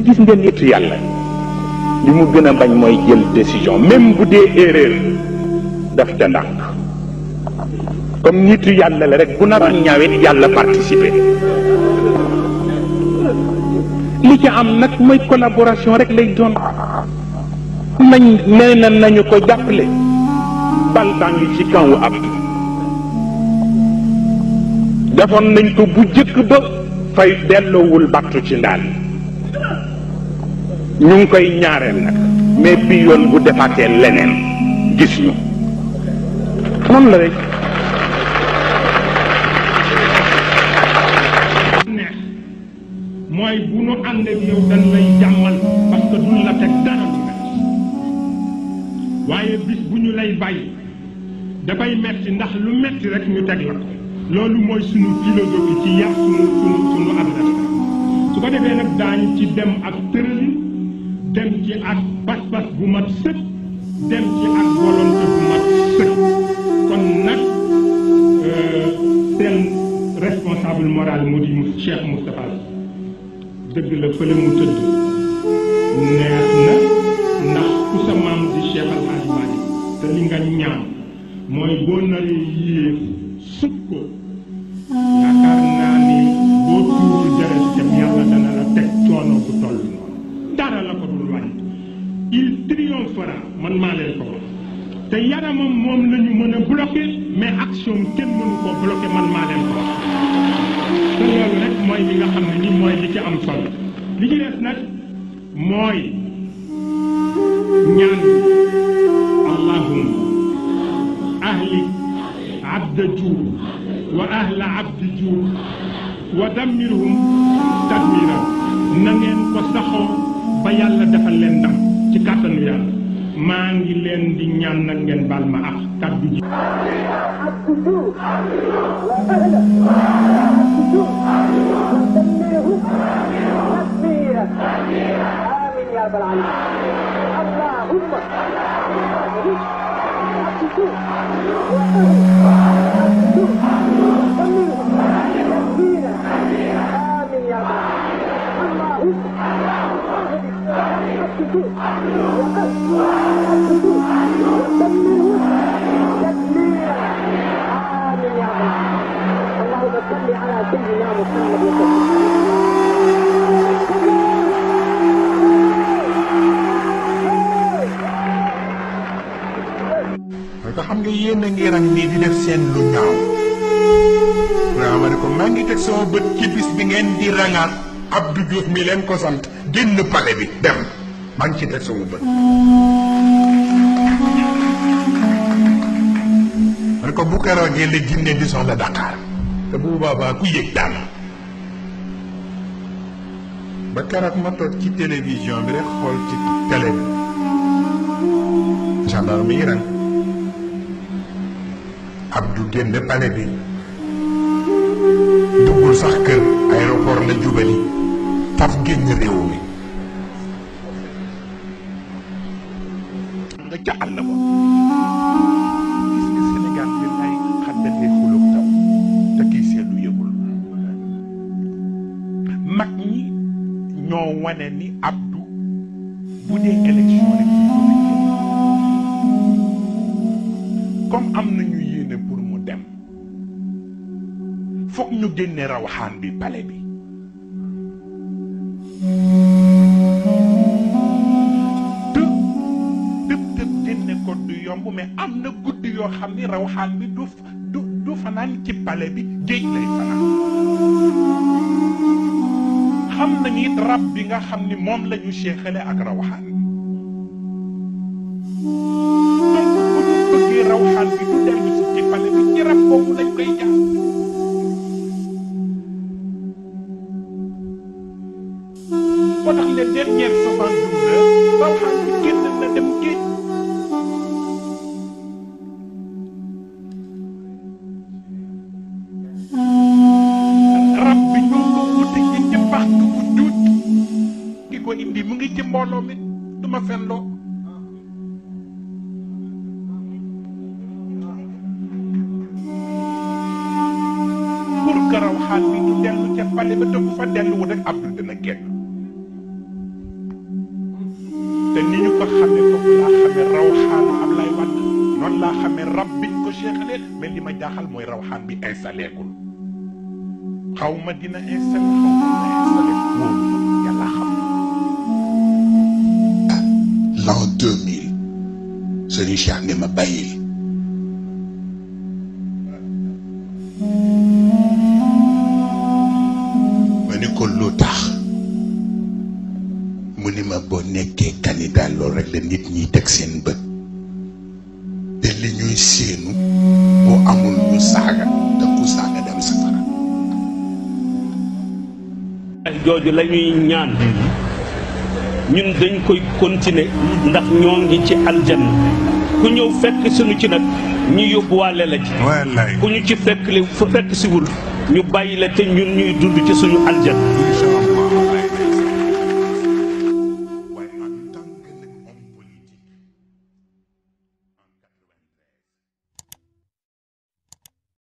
gis nga nit yàlla li mu gën a bañ mooy jël décision même bu dee erreur daf ca ndànk comme nitu yàlla la rek bu naroon ñaawit yàlla participer li ci am nag mooy collaboration rek lay doon nañ nee na nañu ko jàppale bal baa ngi ci kawu ab defoon nañ ko bu jëkk ba fay delloowul battu ci ndaal ñu ngi koy ñaareel nag mais bi yoon bu defaatee leneen gis ñu noonu la rek neex mooy bu nu ànd ak yow dañ lay jàmmal parce que duñ la teg dara lu metti waaye bis bu ñu lay bàyyi dafay metti ndax lu metti rek ñu teg la ko loolu mooy sunu philosophie ci yar sunu sunu sunu adversaire su ko defee nag daañu ci dem ak tëralin dem ci ak pas-pas bu mat sëkk dem ci ak volonté bu mat sëkk kon nag seen responsable moral mu di Cheikh Moustapha dëgg la fële mu tëdd neex na ndax ku sa maam di Cheikh Al Hadj Malick te li nga ñaan mooy boo naree yéeg sut ko yaakaar naa ni boo tuurul deret jëm yàlla dana la teg coono bu toll noonu dara la ko dul wàññi il triomphera man maa leen ko wax te yaramam moom la ñu mën a bloqué mais action kenn mënu koo bloqué man maa leen ko wax te loolu rek mooy li nga xam ne ni mooy li ci am solo li ci des nag mooy ñaan allahumma ahlik abda juur wa ahla abdi juur wa dammirhum tadmira na ngeen ko saxoo ba yàlla defal leen ndam ci kàttanu yàlla maa ngi leen di ñaan nag ngeen baal ma ak kàddu ji السجود وأهله السجود ودمره تكبيرا آمين يا رب العالمين اللهم السجود وأهله السجود ودمره تكبيرا آمين يا رب العالمين اللهم السجود وأهله السجود ودمره تكبيرا آمين يا رب اللهم صل على سيدنا محمد وسلم parce que xam nga yéen a ngi rang nii di def seen lu ñaaw waaw ma ne ko maa ngi teg sama bët ci bis bi ngeen di rangaat Abdou Diouf mi leen ko sant génn pale bi dem maa ngi ci teg sama bët ma ne ko bu keroogee la jinne di soxla Dakar te bu boobaa ku yëg daal ba keroog ma toog ci télévision bi rek xool ci télé bi gendarme yi rang Abdou génn pale bi duggul sax kër aéroport la jubali faf génn réew mi nga ca àll ba gis nga Sénégal bi ay xaddate xulub taw te kii seetlu yëgul mag ñi ñoo wane ni Abdou bu dee élection rek ñu ko fi génn comme am nañu yéene pour mu dem foog ñu génne rawaxaan bi pale bi te tëb tëb génne ko du yomb mais am na guddi yoo xam ni rawaxaan bi du du du fanaan ci pale bi géej lay fanaan xam nañu it rab bi nga xam ni moom la ñu seexale ak rawaxaan bi donc bu ñu bëggee rawaxaan bi du dellu si ci pale bi ci rab boobu lañ koy jaar moo tax les dernières soixante-douze heures rawaxaan bi génn na dem géej rab bi ñu ko wuti ci ci pax bu duut ki ko indi mu ngi ci mbooloo mi du ma fenloo pour que rawaxaan bi du dellu ca pale ba te bu fa delluwul rek Abdou dina génn te ni ñu ko xamee foofu laa xamee rawxaanu Ablaye Wade noonu laa xamee rab biñ ko seexalee mais li ma jaaxal mooy rawxaan bi installé gul xaw ma dina installé xaw ma dina installé wóolu ma yàlla xam l'an 2000 Serigne Cheikh ne ma bàyyil ma ni ko lu tax mu ni ma boo nekkee candidat loolu rek la nit ñiy teg seen bët te li ñuy séenu boo amul ñu saaga te ku saaga dem safara ay jooju la ñuy ñaan ñun dañ koy continuer ndax ñoo ngi ci aljanna ku ñëw fekk suñu ci nag ñu yóbbuwaale la ci wallaay ku ñu ci fekk li fu fekk si wul ñu bàyyi la te ñun ñuy dund ci suñu aljanna